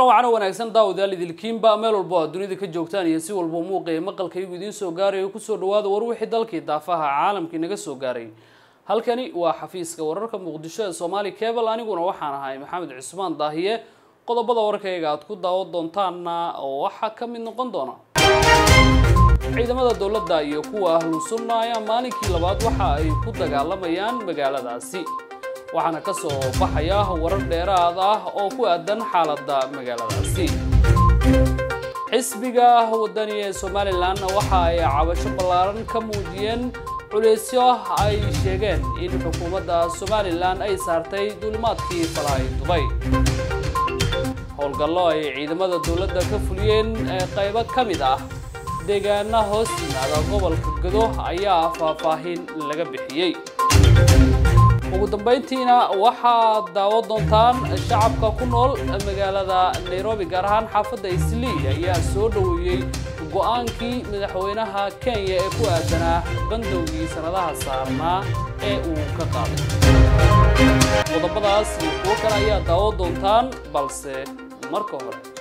kulan wacan oo wanaagsan daawadayaal idilkiinba meel walbo aad dunida ka joogtaan iyo si walba muuqaya maqalkaygu idiin soo gaarayo kusoo dhawaada war wixii dalkii daafaha caalamkii naga soo gaaray halkani waa xafiiska wararka muqdisho ee soomaali cable aniguna waxaan ahay maxamed cusmaan daahiye qodobada warkayga aad ku daawan doontaanna oo waxaa ka mid noqon doona ciidamada dowladda iyo kuwa ahlu sunna ayaa maalinkii labaad waxa ay ku dagaalamayaan magaaladaasi waxaana ka soo baxaya warar dheeraad ah oo ku aadan xaaladda magaaladaasi xisbiga wadani ee somalilan waxa ay cabasho ballaaran ka muujiyeen culeysyo ay sheegeen in xukuumadda somalilan ay saartay duulimaadkii falaay dubay howlgallo ay ciidamada dowladda ka fuliyeen ee qaybo ka mid ah deegaana hoos yimaada gobolka gado ayaa faahfaahin laga bixiyey ugu dambeyntiina waxaad daawan doontaan shacabka ku nool magaalada nairobi gaar ahaan xaafadda islii ayaa soo dhoweeyey go-aankii madaxweynaha kenya ee ku aadanaa bandowgii sanadaha saarnaa ee uu ka qaaday qodobadaas iyo kuwo kale ayaa daawan doontaan balse marka hore